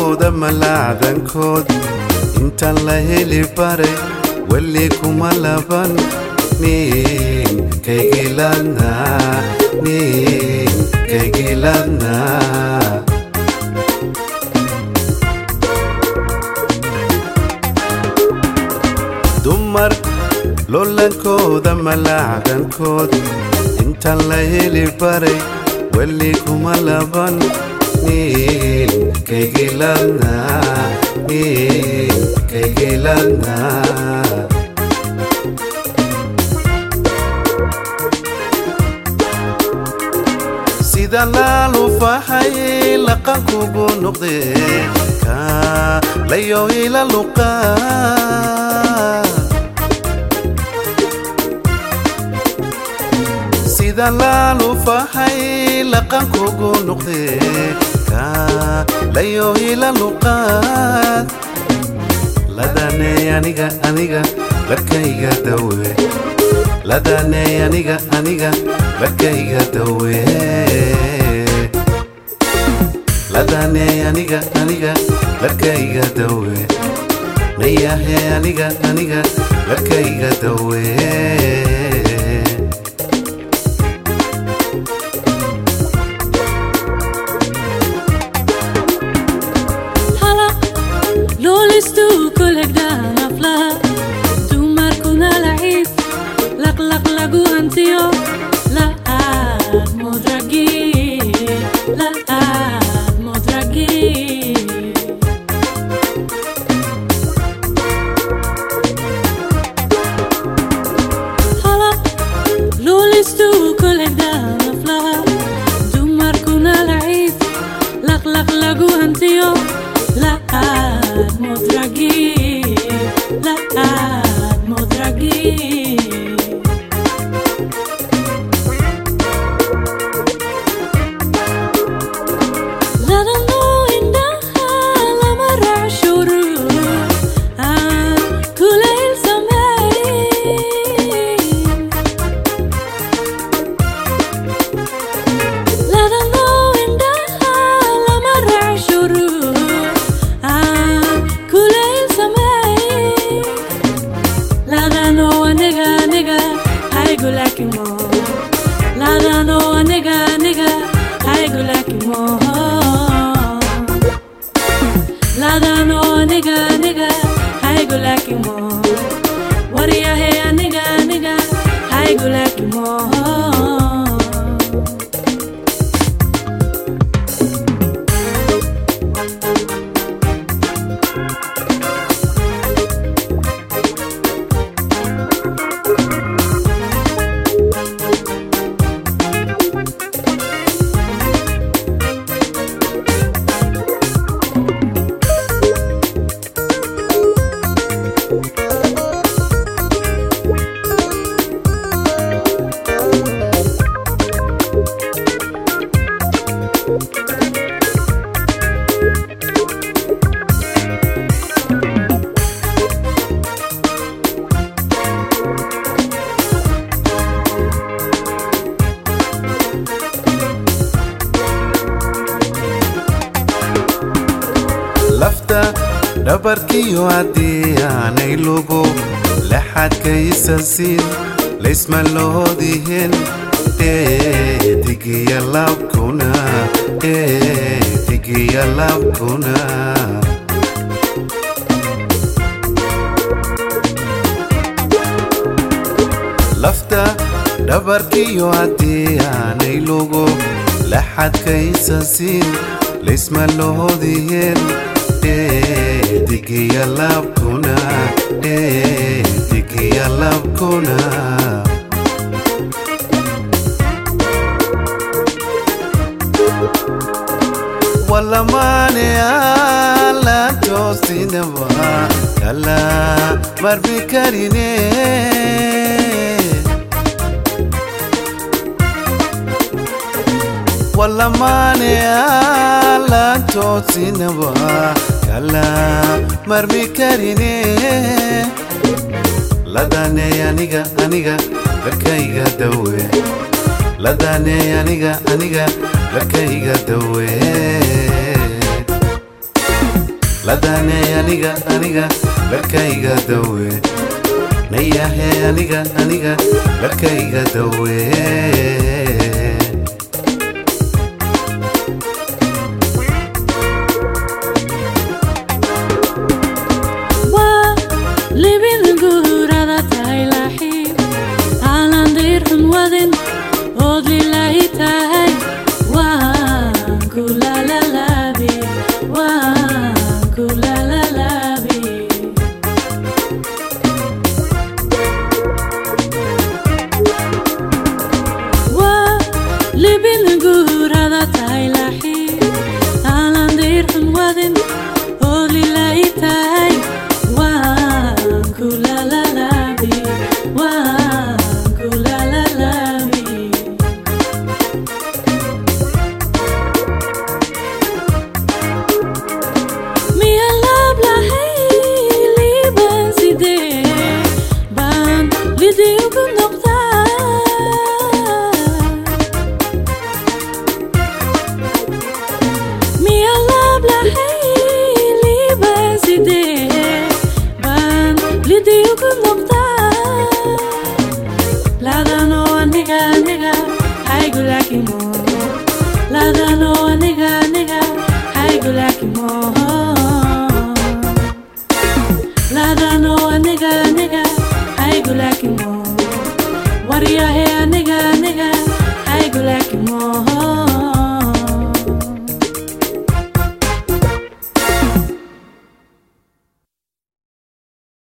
lolankooda malaacdankood intaan la heli baray weli kuma laban nin kaygiladna nin kaygiladna dumar lolankooda malaacdankood intaan la heli baray weli kuma laban nin kaygiladna nin kaygiladna sida laalufahay laqankugu noqde ka layo ila luqa sida laalufahay laqankugu noqde ka layo ila luqaad ladaney aniga aniga larkayga dawe ladaney aniga aniga larkayga dawe ladaney aniga aniga larkayga dawe nayahe aniga aniga larkayga dawe Lolistu kulegdan afla Dumarkuna laciif Laqlaq lagu hantiyo La'aad mudragi La'aad mudragi Hala Lolistu kulegdan afla Dumarkuna laciif Laqlaq lagu hantiyo La'aad mudragi La'aad mudragi Ladano indaha lama racshuru Aan kulayl sameyn Ladano indaha lama racshuru Aan kulayl sameyn Ladano aniga aniga haygu laakiin mo Ladano aniga aniga haygu laakiin mo Ladano aniga aniga haygu laakiin mo Wariyahe aniga aniga haygu laakiin mo lafta dhabarkiyo haddii aanay lugu laxadkaysa siin laysma loodihin dheedigiya labkuna dheedigiya labkuna lafta dhabarkiyo haddii aanay lugu laxadkaysa siin laysma loodihin dheedigiya labkuna dheedigiya labkuna walamane ala toosinaba kala marbi karine walamane ala toosinaba kala marmi karine ladane aniga aniga lakayga dawe ladane aniga aniga lakayga dawe ladane aniga aniga larkayga dawe nayahe aniga aniga larkayga dawe waa libin guurada tahay laaxiib aanan diirxun wadin ood lilaahi tahay waan ku lalalaabi waan ku lalalaabi waa libin guurada tahay laaxiib aanan diirxun wadin oo lilaahi tahay waan ku lalalaabi waan ku lalalaabi miya laab lahay liiban sidee baan lidii ugu noqdaa miya laab lahay liiban sidee baan lidii ugu noqdaa laadano aniga aniga haygu laakimo laadano aniga aniga haygu laakimo laadano aniga aniga haygu laakimo waryahe aniga aniga haygu laakimo